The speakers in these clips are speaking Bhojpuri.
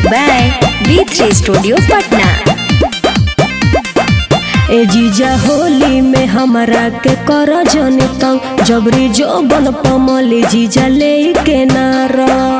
by B3 Studio Patna. ए जीजा होली में हमरा के कर जनी तंग जबरी जोबन पमली जीजा ले के नार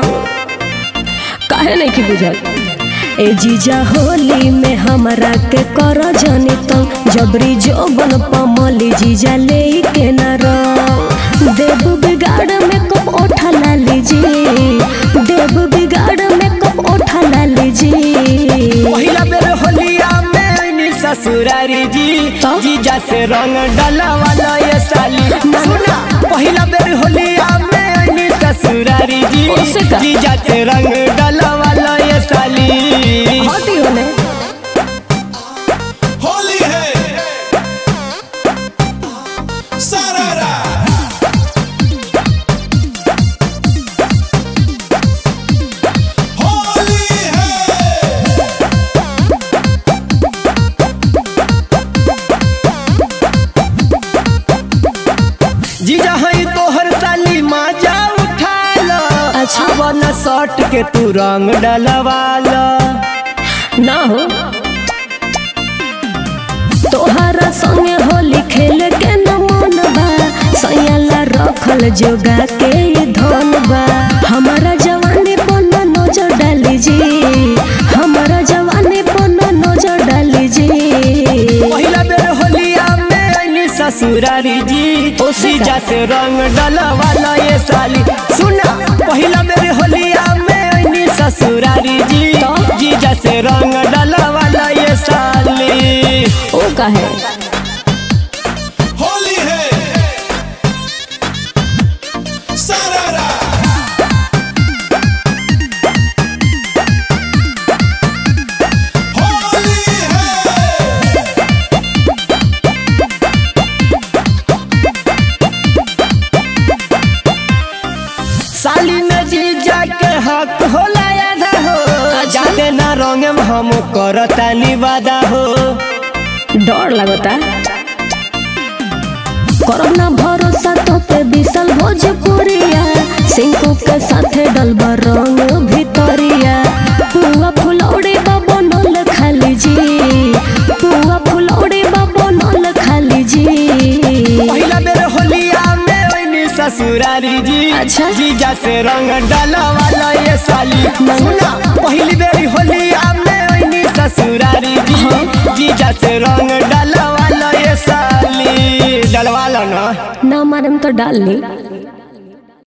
काहे नहीं की बुझल ए जीजा होली में हमरा के कर जनी तंग जबरी जोबन पमली जीजा ले के नार देव बिगाड़ में कब ओठा ला लीजिए देव बिगाड़ में कब ओठा ला लीजिए पहिला बेर होलिया में आईनी ससुरारी जी तो? जीजा से रंग डाला वाला ये साली सुना पहिला बेर होलिया में आईनी ससुरारी जी उससे का? जीजा से रंग डाला वाला ये साली हटी होने होली है सारारा होली है जीजा हई तोहर साली माजा उठा लो अच्छा। अब न सट के तू रंग डलवा लो ना हो तोहरा संगे होली खेल के न मन बा सैयाला रखल जोगा के ई धन बा हमारा जवानी पर न नजर डाली जी हमारा जवानी पर न नजर डाली जी पहिला बेर होलिया में आईनी ससुरारी जी उससे का? जीजा से रंग डलवा लो ये साली सुना पहिला बेर होलिया में आईनी ससुरारी जी तो? जीजा से रंग डलवा लो ये साली ओ काहे होली है सारारा होली है साली में जीजा के हक होला आधा हो जाते ना रंग हम करता निवादा हो डर लगता कोरोना भरोसा तो पे बिसल भोजपुरिया सिंकू के साथे डलबा रंग भितरिया पुआ फुलौड़ी बाबो नल खाली जी पुआ फुलौड़ी बाबो नल खाली जी पहिला बेर होलिया में ओइनी ससुरारी जी अच्छा। जीजा से रंग डाला वाला ये साली सुना पहिली बेर होलिया में ओइनी ससुरारी जी जीजा से रंग डाला वाला ये साली डलवा लो ना ना मारम तो डाल ली